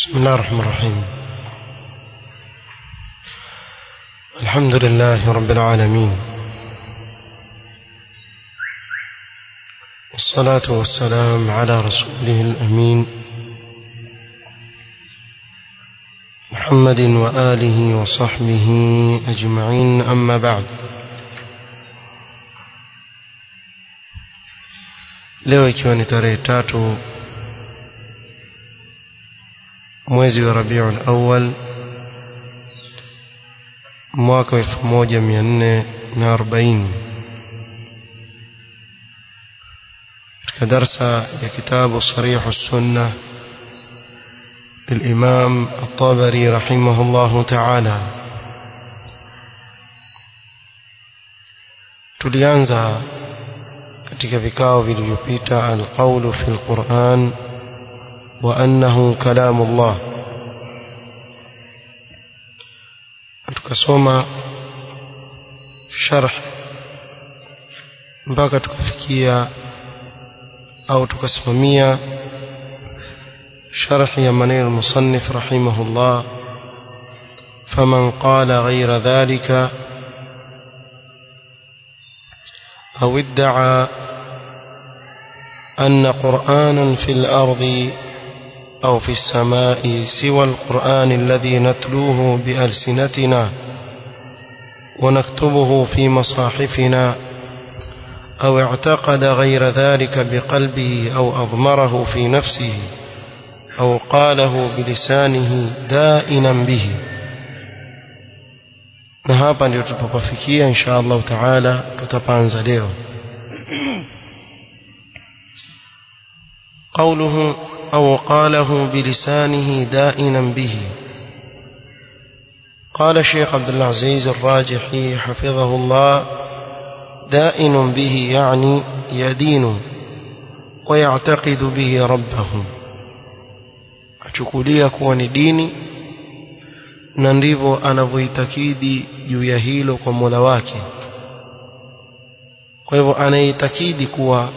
بسم الله الرحمن الرحيم الحمد لله رب العالمين والصلاة والسلام على رسوله الأمين محمد وآله وصحبه أجمعين أما بعد leo ikiwa ni tarehe tatu mwezi wa rabiul awal mwaka wa elfu moja mia nne na arobaini katika darsa ya kitabu sarihu sunna للإمام الطبري رحمه الله تعالى tulianza katika vikao vilivyopita alqaulu fi lquran wa annahu kalamu llah tukasoma sharh mpaka tukafikia au tukasimamia شرح يمنين المصنف رحمه الله فمن قال غير ذلك أو ادعى أن قرآنا في الأرض أو في السماء سوى القرآن الذي نتلوه بألسنتنا ونكتبه في مصاحفنا أو اعتقد غير ذلك بقلبه أو أضمره في نفسه أو قاله بلسانه دائنا به na hapa ndio tutapofikia insha Allah taala tutapanza leo قوله أو قاله بلسانه دائنا به قال الشيخ عبد العزيز الراجحي حفظه الله دائن به يعني يدين ويعتقد به ربه achukulia kuwa ni dini na ndivyo anavyoitakidi juu ya hilo kwa Mola wake kwa hivyo anaitakidi kuwa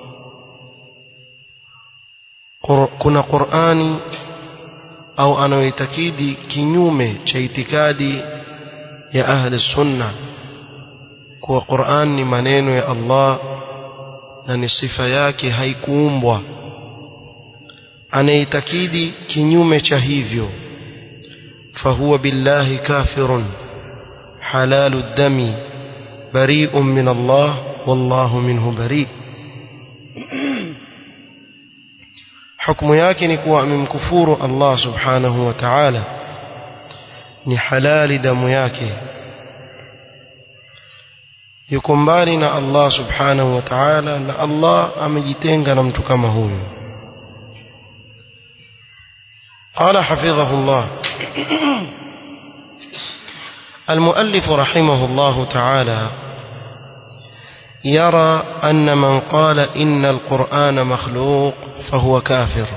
kuna Qur'ani au anayoitakidi kinyume cha itikadi ya ahli sunna kuwa Qur'an ni maneno ya Allah na ni sifa yake haikuumbwa anaitakidi kinyume cha hivyo fahuwa billahi kafirun halalu dami bari'un min Allah wallahu minhu bari hukumu yake ni kuwa amemkufuru Allah subhanahu wa ta'ala ni halali damu yake yuko mbali na Allah subhanahu wa ta'ala na Allah amejitenga na mtu kama huyu قال حفظه الله المؤلف رحمه الله تعالى يرى أن من قال إن القرآن مخلوق فهو كافر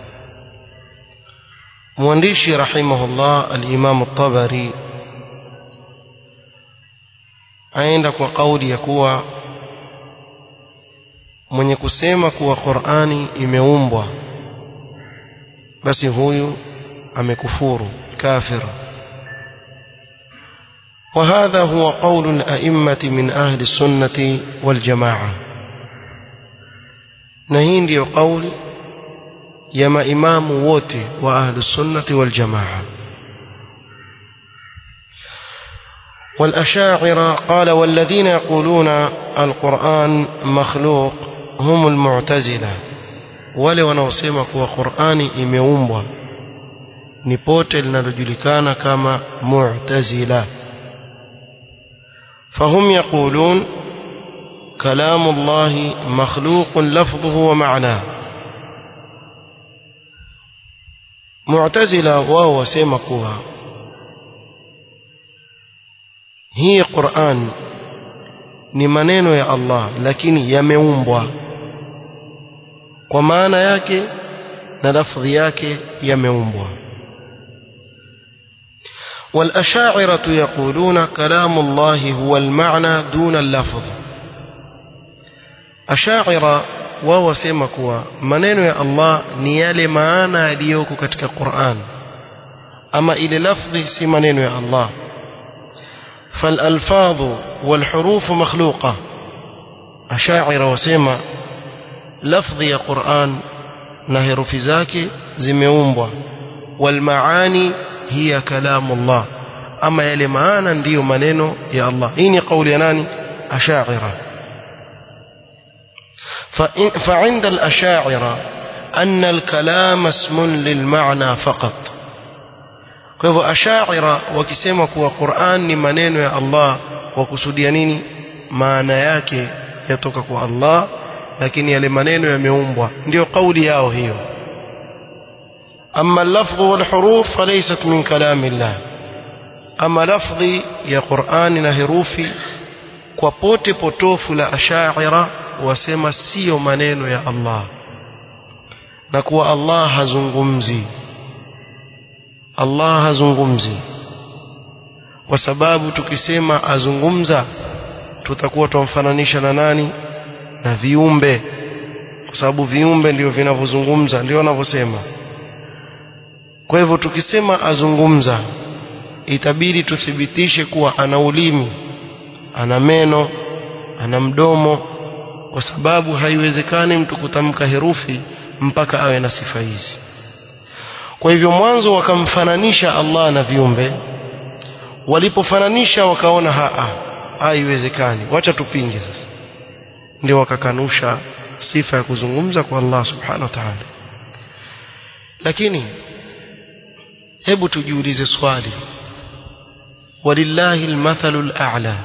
موانديشي رحمه الله الإمام الطبري عندك وقول يكوى mwenye kusema kuwa Qur'ani imeumbwa basi huyu amekufuru kafir وهذا هو قول الأئمة من أهل السنة والجماعة نهين دي قول يما إمام ووتي وأهل السنة والجماعة والأشاعرة قال والذين يقولون القرآن مخلوق هم المعتزلة wale wanaosema kuwa Qur'ani imeumbwa ni pote linalojulikana kama Mu'tazila فهم يقولون كلام الله مخلوق لفظه ومعناه معتزلة wao wasema kuwa hii Qur'an ni maneno ya Allah lakini yameumbwa kwa maana yake na lafdhi yake yameumbwa والأشاعرة يقولون كلام الله هو المعنى دون اللفظ أشاعرة wao wasema kuwa maneno ya Allah ni yale maana yaliyoko katika Qur'an ama ile lafdhi si maneno ya Allah فالألفاظ والحروف مخلوقة أشاعر وسيما لفظ يا قرآن نهر في ذاك زميومبwa والمعاني هي كلام الله أما يلي معانا ndio maneno ya Allah hii ni kauli ya nani أشاعرة فعند الأشاعرة أن الكلام اسم للمعنى فقط kwa hivyo ashaira wakisema kuwa Qur'an ni maneno ya Allah wakusudia nini maana yake yatoka kwa Allah lakini yale maneno yameumbwa ndio kauli yao hiyo amma al-lafdh wal huruf falaysat min kalamillah ama lafdhi ya Qur'an na herufi kwa pote potofu la ashaira wasema sio maneno ya Allah na kuwa Allah hazungumzi Allah hazungumzi kwa sababu tukisema azungumza tutakuwa tumfananisha na nani na viumbe kwa sababu viumbe ndio vinavyozungumza ndio wanavyosema kwa hivyo tukisema azungumza itabidi tuthibitishe kuwa ana ulimi ana meno ana mdomo kwa sababu haiwezekani mtu kutamka herufi mpaka awe na sifa hizi kwa hivyo mwanzo wakamfananisha Allah na viumbe walipofananisha wakaona haa haiwezekani wacha tupinge sasa ndio wakakanusha sifa ya kuzungumza kwa Allah subhanahu wa ta'ala lakini hebu tujiulize swali walillahi almathalu al'a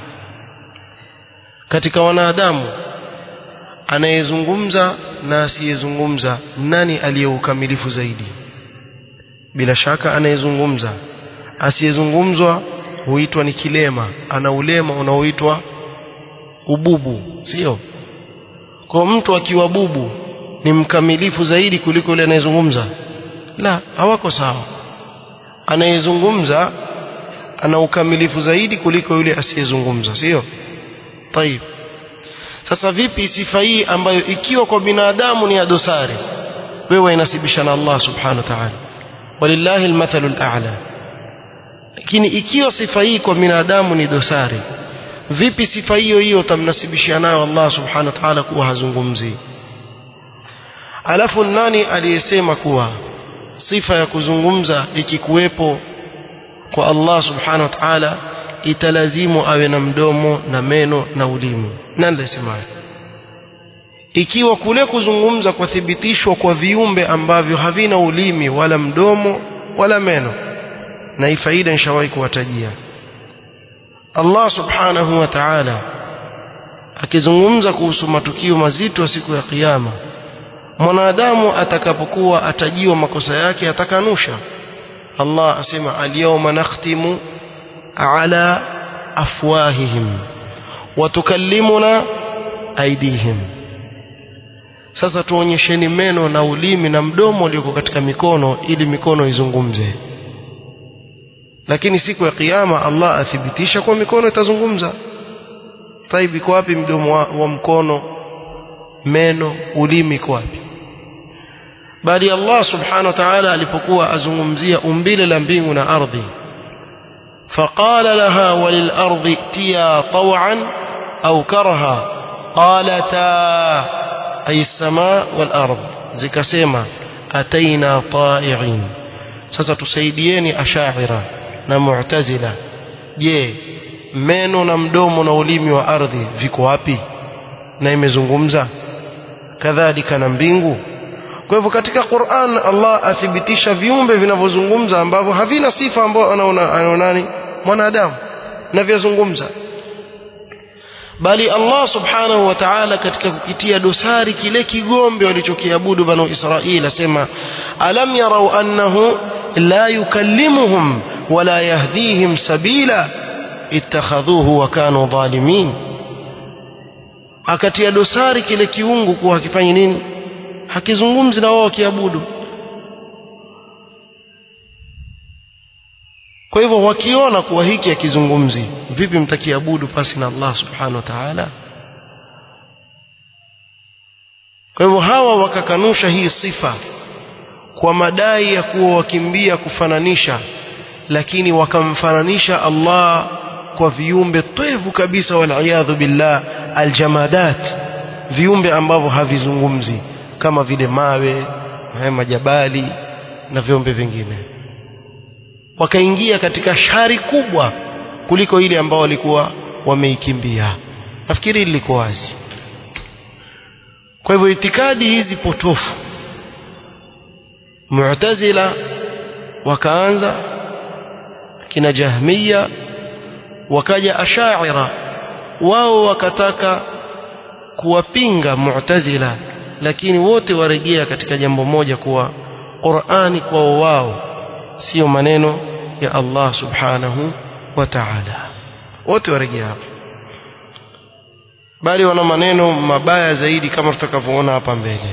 katika wanadamu anayezungumza na asiyezungumza nani aliyeukamilifu zaidi bila shaka anayezungumza asiyezungumzwa huitwa ni kilema ana ulema unaoitwa ububu sio kwa mtu akiwa bubu ni mkamilifu zaidi kuliko yule anayezungumza la hawako sawa anayezungumza ana ukamilifu zaidi kuliko yule asiyezungumza sio طيب sasa vipi sifa hii ambayo ikiwa kwa binadamu ni ya dosari wewe inasibisha na Allah subhanahu wa ta'ala walillahi almathalu al'a lakini ikiwa sifa hii kwa binadamu ni dosari vipi sifa hiyo hiyo utamnasibishia nayo Allah subhanahu wa ta'ala kuwa hazungumzi alafu nani aliyesema kuwa sifa ya kuzungumza ikikuwepo kwa Allah subhanahu wa ta'ala italazimu awe na mdomo na meno na ulimi nani alisema ikiwa kule kuzungumza kwa thibitishwa kwa viumbe ambavyo havina ulimi wala mdomo wala meno na hii faida nishawahi kuwatajia Allah subhanahu wa ta'ala akizungumza kuhusu matukio mazito siku ya kiyama mwanadamu atakapokuwa atajiwa makosa yake atakanusha Allah asema al-yawma nakhtimu ala afwahihim wa tukallimuna aydihim sasa tuonyesheni meno na ulimi na mdomo ulioko katika mikono ili mikono izungumze lakini siku ya kiyama Allah athibitisha kwa mikono itazungumza taibi iko wapi mdomo wa, wa mkono meno ulimi iko wapi bali Allah subhanahu wa ta'ala alipokuwa azungumzia umbile la mbingu na ardhi فقال لها وللأرض ائتيا طوعا أو كرها قالتا أي السماء والأرض زكسيما أتينا طائعين sasa tusaidieni ashaira na mu'tazila je meno na mdomo na ulimi wa ardhi viko wapi na imezungumza kadhalika na mbingu kwa hivyo katika Qur'an Allah athibitisha viumbe vinavyozungumza ambavyo havina sifa ambayo anaona anaonani mwanadamu na vyazungumza bali Allah subhanahu wa ta'ala katika kukitia dosari kile kigombe walichokiabudu banu Israili asema alam yarau annahu la yukallimuhum wala yahdihim sabila ittakhadhuhu wa kanu dhalimin akatia dosari kile kiungu kuwa hakifanyi nini hakizungumzi na wao wakiabudu kwa hivyo wakiona kuwa hiki hakizungumzi vipi mtakiabudu pasi na Allah subhanahu wa ta'ala kwa hivyo hawa wakakanusha hii sifa kwa madai ya kuwa wakimbia kufananisha lakini wakamfananisha Allah kwa viumbe twevu kabisa waliyadhu billah aljamadat viumbe ambavyo havizungumzi kama vile mawe haya majabali na viumbe vingine wakaingia katika shari kubwa kuliko ile ambao walikuwa wameikimbia nafikiri liko wazi kwa hivyo itikadi hizi potofu mu'tazila wakaanza kina jahmiya wakaja ashaira wao wakataka kuwapinga mu'tazila lakini wote warejea katika jambo moja kuwa Qur'ani kwao wao sio maneno ya Allah subhanahu wa ta'ala wote warejea hapo bali wana maneno mabaya zaidi kama tutakavyoona hapa mbele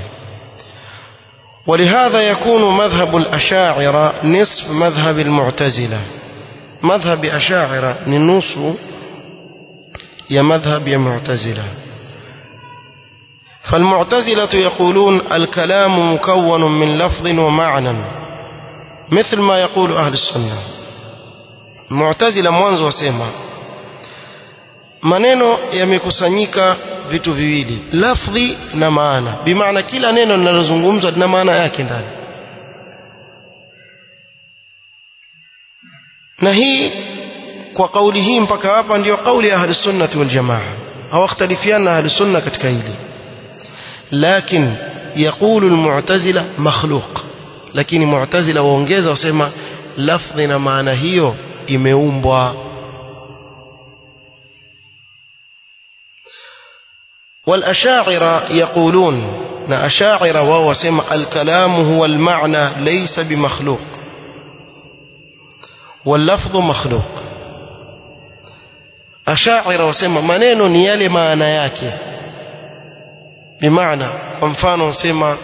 ولهذا يكون مذهب الأشاعرة نصف مذهب المعتزلة مذهب أشاعرة ننص يا مذهب يا معتزلة فالمعتزلة يقولون الكلام مكون من لفظ ومعنى مثل ما يقول أهل السنة المعتزلة mwanzo wasema maneno yamekusanyika vitu viwili lafdhi na maana bimaana kila neno linalozungumzwa lina maana yake ndani na hii kwa kauli hii mpaka hapa ndiyo kauli ya ahli sunnati wal jamaa hawakhtalifiana ahli sunna katika hili لكن يقول المعتزلة مخلوق lakini mu'tazila waongeza wasema lafdhi na maana hiyo imeumbwa والأشاعرة يقولون نا أشاعرة وهو سمع الكلام هو المعنى ليس بمخلوق واللفظ مخلوق أشاعرة وسمع منين نيالي معنى yake بمعنى kwa mfano sema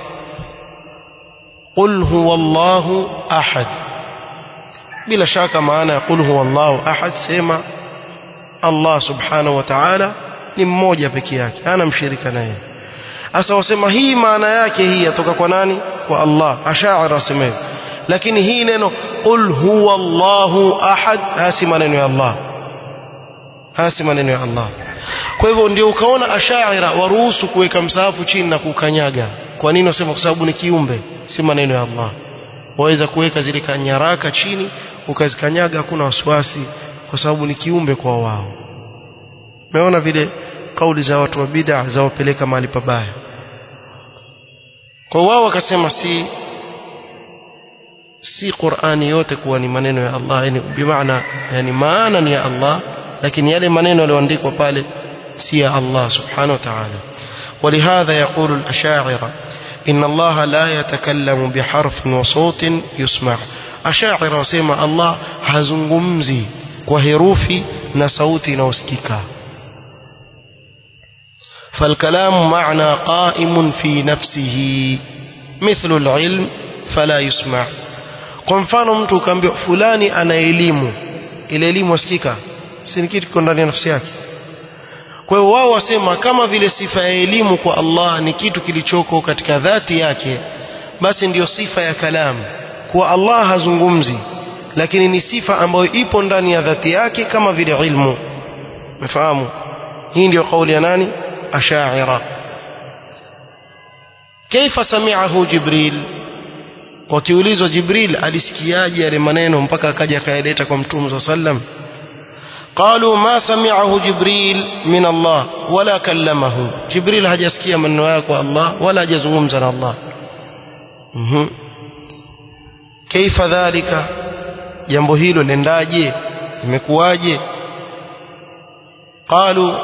qul huwallahu ahad bila shaka maana ya qul huwallahu ahad sema Allah subhanahu wa ta'ala ni mmoja peke yake hana mshirika naye sasa wasema hii maana yake hii yatoka kwa nani kwa Allah ashaira wasema hivyo lakini hii neno qul huwallahu ahad hasi maneno ya Allah hasi maneno ya Allah kwa hivyo ndio ukaona ashaira waruhusu kuweka msahafu chini na kukanyaga kwa nini wasema kwa sababu ni kiumbe si maneno ya Allah waweza kuweka zile kanyaraka chini ukazikanyaga hakuna wasiwasi kwa sababu ni kiumbe kwa wao umeona vile kauli za watu wa bid'a za wapeleka mahali pabaya kwa wao wakasema si si Qur'ani yote kuwa ni maneno ya Allah yani bimaana yani maana ni ya Allah lakini yale maneno yaliyoandikwa pale si ya Allah subhanahu wa ta'ala ولهذا يقول الأشاعرة إن الله لا يتكلم بحرف وصوت يسمع أشاعرة وسيما الله هزنغمزي وهروفي نصوتي نوسكيكا فالكلام معنى قائم في نفسه مثل العلم فلا يسمع kwa mfano mtu ukaambiwa fulani ana elimu ile elimu wasikika si ni kitu kiko ndani ya nafsi yake kwa hiyo wao wasema kama vile sifa ya elimu kwa Allah ni kitu kilichoko katika dhati yake basi ndiyo sifa ya kalamu kwa Allah hazungumzi lakini ni sifa ambayo ipo ndani ya dhati yake kama vile ilmu umefahamu hii ndiyo kauli ya nani ashaira kaifa sami'ahu jibril wakiulizwa jibril alisikiaje yale maneno mpaka akaja akayaleta kwa mtume صلى الله عليه وسلم قالوا ما سمعه جبريل من الله ولا كلمه جبريل hajasikia maneno yake kwa Allah wala hajazungumza na Allah mhm كيف ذلك jambo hilo lendaje imekuwaje قالوا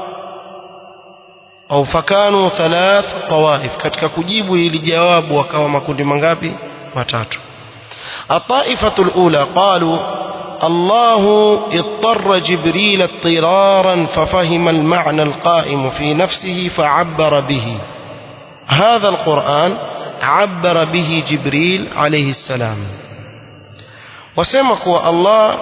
au fakanu thalath tawaif katika kujibu hili jawabu wakawa makundi mangapi matatu الطائفة الأولى قالوا الله اضطر جبريل اضطرارا ففهم المعنى القائم في نفسه فعبر به هذا القرآن عبر به جبريل عليه السلام وسمك الله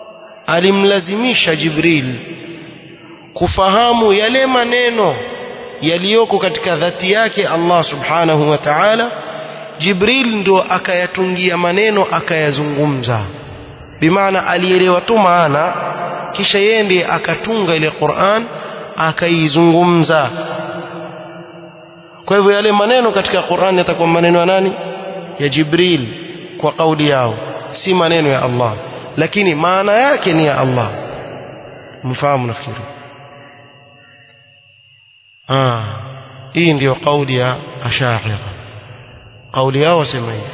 alimlazimisha Jibril kufahamu yale maneno yaliyoko katika dhati yake Allah subhanahu wa ta'ala Jibril ndo akayatungia maneno akayazungumza bimaana alielewa tu maana kisha yeye ndiye akatunga ile Qur'an akaizungumza kwa hivyo yale maneno katika Qur'an yatakuwa maneno ya nani ya Jibril kwa kauli yao si maneno ya Allah lakini maana yake ni ya Allah mfahamu nafikiri ah hii ndiyo kauli ya ashaira kauli yao wasema hivi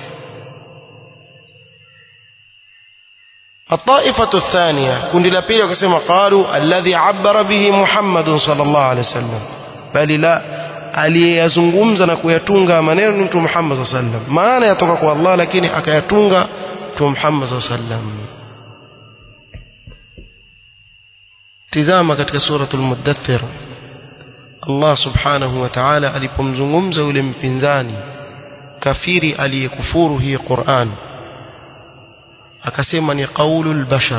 الطائفة الثانية كنت لبيل وكسما قالوا الذي عبر به محمد صلى الله عليه وسلم بل لا aliyeyazungumza na kuyatunga maneno ni mtume Muhammad sallallahu alaihi wasallam maana yatoka kwa Allah lakini akayatunga mtume Muhammad sallallahu alaihi wasallam tizama katika suratul mudaththir Allah subhanahu wa ta'ala alipomzungumza yule mpinzani kafiri aliyekufuru hii Qur'an akasema ni qaulul bashar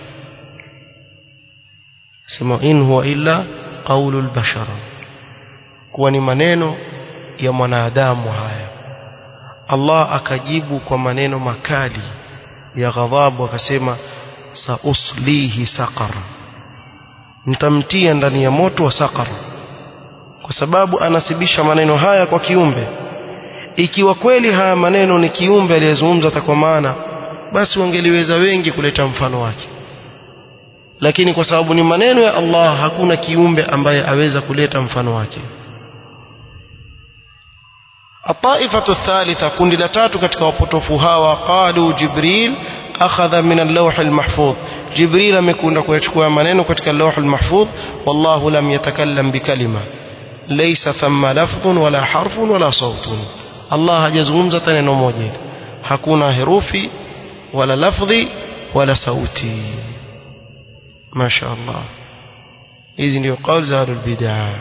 sema in huwa illa qaulul bashar kuwa ni maneno ya mwanadamu haya Allah akajibu kwa maneno makali ya ghadhabu akasema sauslihi saqar nitamtia ndani ya moto wa saqar kwa sababu anasibisha maneno haya kwa kiumbe ikiwa kweli haya maneno ni kiumbe aliyezungumza kwa maana basi wangeliweza wengi kuleta mfano wake lakini kwa sababu ni maneno ya Allah hakuna kiumbe ambaye aweza kuleta mfano wake الطائفة الثالثة كن لتاتو katika wapotofu hawa qalu jibril akhadha min al-lawh al-mahfuz jibril amekwenda kuyachukua maneno katika al-lawh al-mahfuz wallahu lam yatakallam bikalima laysa thamma lafdhun wala harfun wala sawtun Allah hajazungumza hata neno moja hakuna herufi wala lafdhi wala sauti masha Allah hizi ndio kauli za ahlul bid'ah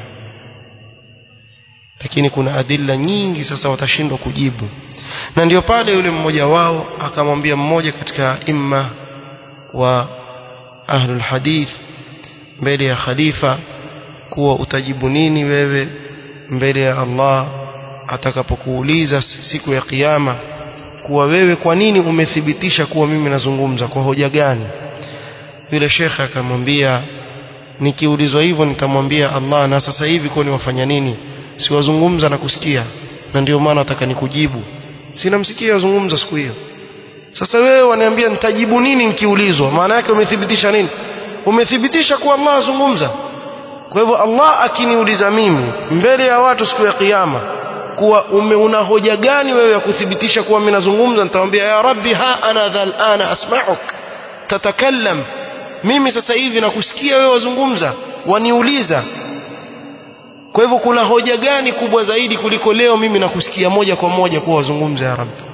lakini kuna adilla nyingi sasa watashindwa kujibu na ndio pale yule mmoja wao akamwambia mmoja katika imma wa ahlul hadith mbele ya khalifa kuwa utajibu nini wewe mbele ya Allah atakapokuuliza siku ya kiyama kuwa wewe kwa nini umethibitisha kuwa mimi nazungumza kwa hoja gani yule shekhe akamwambia nikiulizwa hivyo nitamwambia Allah na sasa hivi kwa wafanya nini siwazungumza na kusikia na ndio maana nataka nikujibu sina msikia wazungumza siku hiyo sasa wewe waniambia nitajibu nini nikiulizwa maana yake umethibitisha nini umethibitisha kuwa Allah azungumza kwa hivyo Allah akiniuliza mimi mbele ya watu siku ya kiyama kuwa ume una hoja gani wewe ya kuthibitisha kuwa mimi nazungumza nitamwambia ya rabbi ha ana dhal ana asma'uk tatakallam mimi sasa hivi nakusikia wewe wazungumza waniuliza kwa hivyo kuna hoja gani kubwa zaidi kuliko leo mimi nakusikia moja kwa moja kuwa wazungumza ya rabbi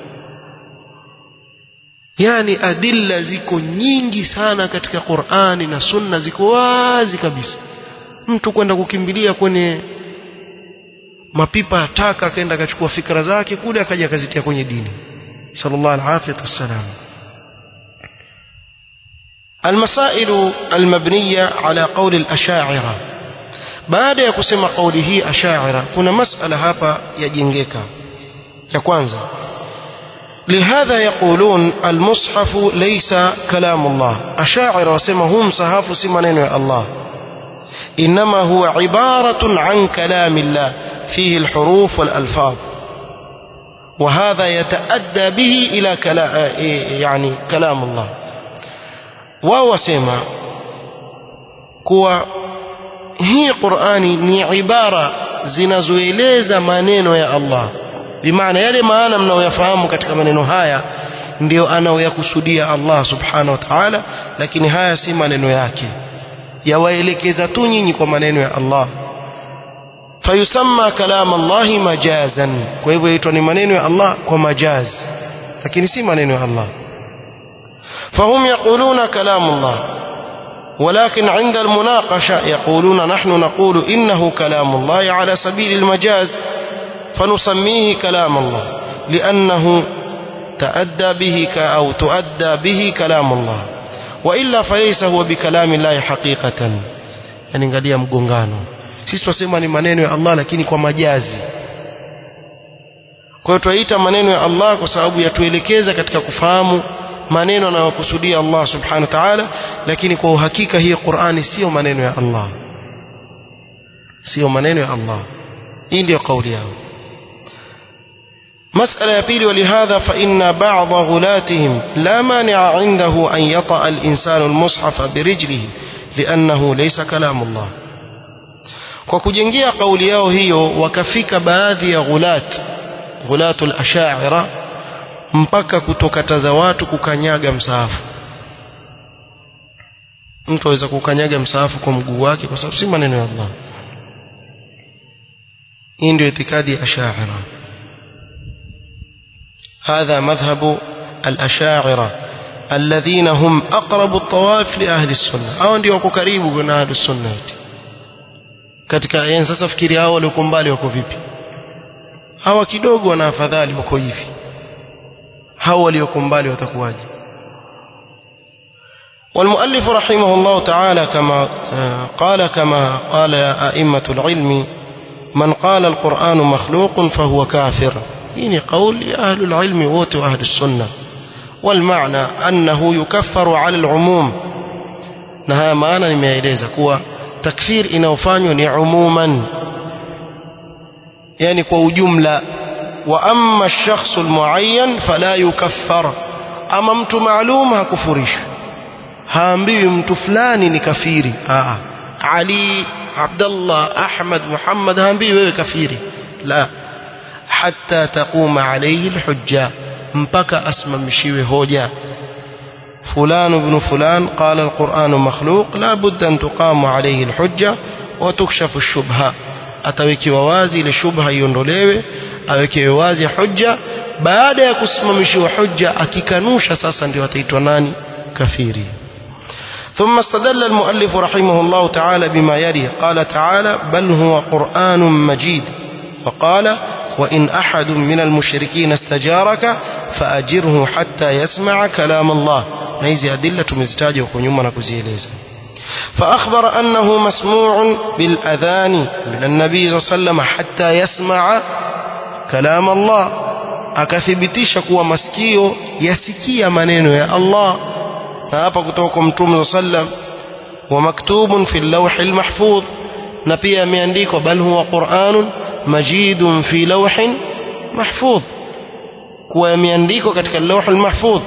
yani adilla ziko nyingi sana katika Qur'ani na Sunna ziko wazi kabisa mtu kwenda kukimbilia kwenye mapipa ya taka akaenda akachukua fikra zake kule akaja akazitia kwenye dini sallallahu alaihi wasallam المسائل المبنية على قول الأشاعرة baada ya kusema kauli hii ashaira kuna masala hapa yajengeka ya kwanza لهذا يقولون المصحف ليس كلام الله أشاعر وسمى هم صحاف سمنين يا الله إنما هو عبارة عن كلام الله فيه الحروف والألفاظ وهذا يتأدى به إلى كلام يعني كلام الله وهو سمى كوا hii Qur'ani ni ibara zinazoeleza maneno ya Allah bimaana yale maana mnaoyafahamu katika maneno haya ndio anaoyakusudia Allah subhanahu wa ta'ala lakini haya si maneno yake yawaelekeza tu nyinyi kwa maneno ya Allah fayusamma kalam Allah majazan kwa hivyo yaitwa ni maneno ya Allah kwa majaz lakini si maneno ya Allah فهم يقولون كلام الله ولكن عند المناقشة يقولون نحن نقول إنه كلام الله على سبيل المجاز فنسميه كلام الله لأنه تأدى به أو تؤدى به كلام الله وإلا فليس هو بكلام الله حقيقة يعني قال mgongano sisi tunasema ni maneno ya Allah lakini kwa majazi kwa hiyo tuaita maneno ya Allah kwa sababu yatuelekeza katika kufahamu maneno anayokusudia Allah subhanahu wa ta'ala lakini kwa uhakika hii Qur'ani sio maneno ya Allah sio maneno ya Allah hii ndio kauli yao مسألة يبيل ولهذا فإن بعض غلاتهم لا مانع عنده أن يطأ الإنسان المصحف برجله لأنه ليس كلام الله kwa kujengea kauli yao hiyo wakafika baadhi ya ghulat ghulatul ashaira mpaka kutokataza watu kukanyaga msaafu mtu aweza kukanyaga msaafu kwa mguu wake kwa sababu si maneno ya Allah hii ndio itikadi ya ashaira هذا مذهب الأشاعرة الذين هم أقرب الطوائف لأهل السنة أو ndio wako karibu na ahli sunna katika yani sasa fikiri hao walioko mbali wako vipi hawa kidogo wana afadhali wako hivi hao walioko mbali watakuwaje والمؤلف رحمه الله تعالى كما قال كما قال أئمة العلم من قال القرآن مخلوق فهو كافر هنا قول أهل العلم ووت أهل السنة والمعنى أنه يكفر على العموم نها معنى nimeeleza kuwa takfir inayofanywa ni umuman yani kwa ujumla wa amma ash-shakhs al-muayyan fala yukaffar ama mtu maalum hakufurishwi haambiwi mtu fulani ni kafiri aa Ali Abdullah Ahmad Muhammad haambiwi wewe kafiri la hatta taquma alayhi al-hujja mpaka asimamishiwe hoja فلان ابن فلان قال القرآن مخلوق لا بد أن تقام عليه الحجة وتكشف الشبهة atawekewa wazi ile shubha iondolewe awekewe wazi hujja baada ya kusimamishiwa hujja akikanusha sasa ndio ataitwa nani kafiri ثم استدل المؤلف رحمه الله تعالى بما يلي قال تعالى بل هو قرآن مجيد وقال وإن أحد من المشركين استجارك فأجره حتى يسمع كلام الله نيزي أدلة مزتاجة وكنيوما نكزيليزا فأخبر أنه مسموع بالأذان من النبي صلى الله عليه وسلم حتى يسمع كلام الله akathibitisha kuwa masikio yasikia maneno ya Allah na hapa kutoka kwa mtume sallam wa maktubun fi lawhi almahfudh na pia imeandikwa bal huwa qur'anun majidun fi lawhin mahfudh kuwa imeandikwa katika lawh almahfudh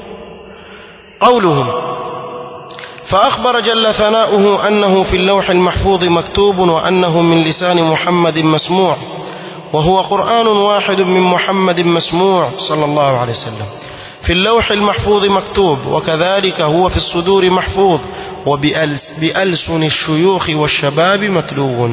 قولهم فأخبر جل ثناؤه أنه في اللوح المحفوظ مكتوب وأنه من لسان محمد مسموع وهو قرآن واحد من محمد مسموع صلى الله عليه وسلم في اللوح المحفوظ مكتوب وكذلك هو في الصدور محفوظ وبألسن الشيوخ والشباب متلو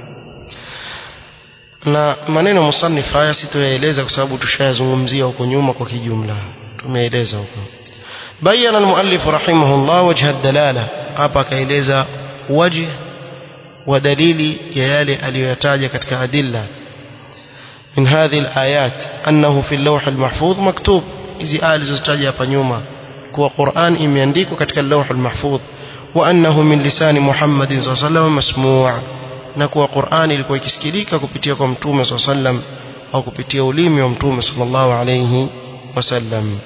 na maneno musannif haya sitoyaeleza kwa sababu tushayazungumzia huko nyuma kwa kijumla tumeeleza huko بين المؤلف رحمه الله وجه الدلالة hapa akaeleza wajh wa dalili ya yale aliyoyataja katika adilla من هذه الآيات أنه في اللوح المحفوظ مكتوب hizi aya zilizotaja hapa nyuma kuwa Qur'an imeandikwa katika lawh al-mahfudh wa annahu min lisani Muhammad sallallahu alayhi wasallam masmu' na kuwa Qur'an ilikuwa ikisikilika kupitia kwa mtume sallallahu alayhi wasallam au kupitia ulimi wa mtume sallallahu alayhi wasallam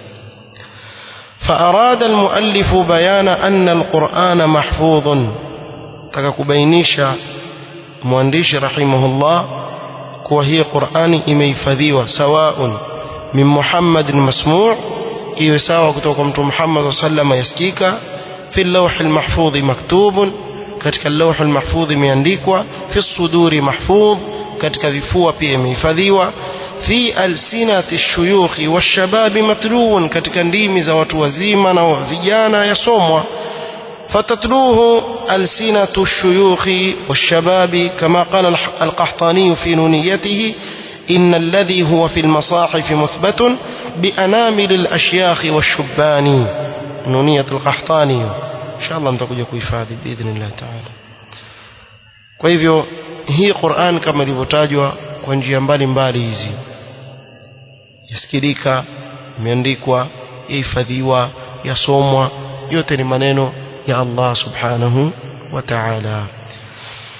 فأراد المؤلف بيان أن القرآن محفوظ تككبينيشا مؤنديش رحمه الله كوهي قرآن إميفذيوة سواء من محمد مسموع إيساوى كتوكم محمد صلى الله عليه وسلم يسكيك في اللوح المحفوظ مكتوب katika اللوح المحفوظ imeandikwa في الصدور محفوظ katika vifua pia imehifadhiwa fi alsinati shuyukhi washababi matluun katika ndimi za watu wazima na vijana yasomwa فتتلوه ألسنة الشيوخ والشباب كما قال القحطاني في نونيته إن الذي هو في المصاحف مثبت بأنامل الأشياخ والشبان نونية القحطاني إن شاء الله متكوجة كويفادي بإذن الله تعالى kwa hivyo hii Qur'an kama ilivyotajwa kwa njia mbalimbali hizi yasikilika imeandikwa yahifadhiwa yasomwa yote ni maneno ya Allah subhanahu wa ta'ala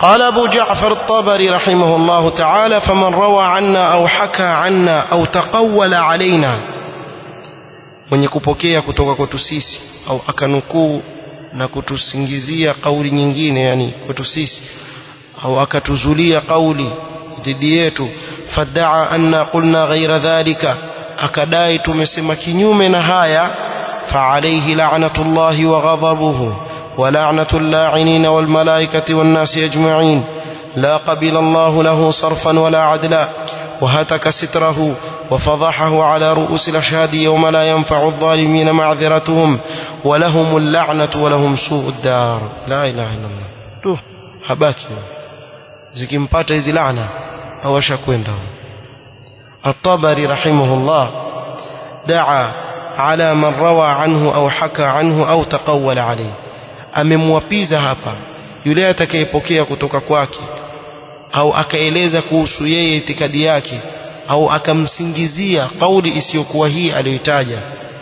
قال أبو جعفر الطبري رحمه الله تعالى فمن روى عنا أو حكى عنا أو تقول علينا mwenye kupokea kutoka kwetu sisi au akanukuu na kutusingizia kauli nyingine yani kwetu sisi au akatuzulia kauli dhidi yetu fadaa anna qulna ghaira dhalika akadai tumesema kinyume na haya فعليه لعنة الله وغضبه ولعنة اللاعنين والملائكة والناس أجمعين لا قبل الله له صرفا ولا عدلا وهتك ستره وفضحه على رؤوس الأشهاد يوم لا ينفع الظالمين معذرتهم ولهم اللعنة ولهم سوء الدار لا إله إلا الله تو habaki zikimpata hizi laana hawashakwenda الطبري رحمه الله دعا على من روى عنه أو حكى عنه أو تقول عليه amemwapiza hapa yule atakayepokea kutoka kwake au akaeleza kuhusu yeye itikadi yake au akamsingizia kauli isiyokuwa hii aliyotaja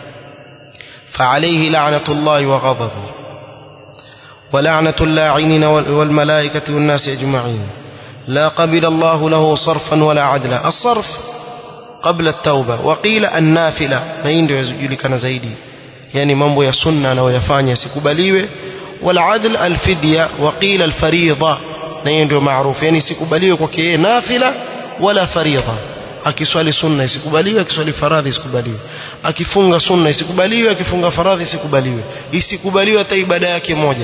فعليه لعنة الله وغضبه ولعنة اللاعنين والملائكة والناس أجمعين لا قبل الله له صرفا ولا عدلا الصرف قبل التوبة وقيل النافلة na hii ndio yajulikana zaidi yani mambo ya sunna anayoyafanya sikubaliwe والعدل الفدية وقيل الفريضة na hiyo ndio maarufu yani sikubaliwe kwake yeye nafila wala faridha akiswali sunna isikubaliwe akiswali faradhi isikubaliwe akifunga sunna isikubaliwe akifunga faradhi isikubaliwe isikubaliwe hata ibada yake moja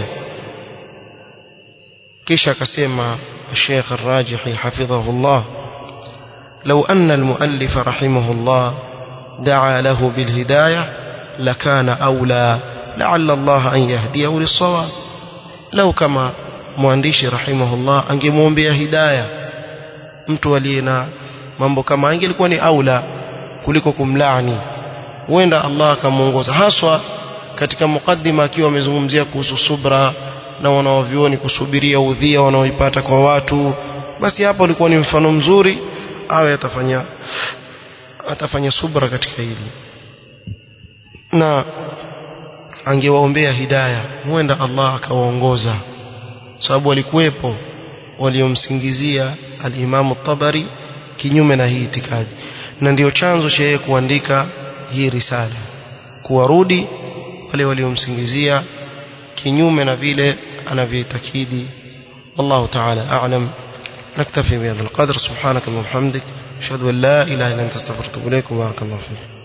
kisha akasema الشيخ الراجحي حفظه الله لو أن المؤلف رحمه الله دعا له بالهداية لكان أولى لعل الله أن يهديه للصواب لو كما mwandishi rahimahullah angemwombea hidaya mtu aliye na mambo kama ingelikuwa ni aula kuliko kumlaani huenda Allah akamuongoza haswa katika mukaddima akiwa amezungumzia kuhusu subra na wanaovioni kusubiria udhia wanaoipata kwa watu basi hapo ulikuwa ni mfano mzuri awe atafanya atafanya subra katika hili na angewaombea hidaya huenda Allah akawaongoza sababu walikuwepo waliomsingizia al-Imam tabari kinyume na hii itikadi na ndio chanzo cha yeye kuandika hii risala kuwarudi wale waliomsingizia kinyume na vile anavyoitakidi والله تعالى أعلم نكتفي بهذا القدر سبحانك اللهم وبحمدك أشهد أن لا إله إلا أنت استغفرك وإليك وبارك الله فيك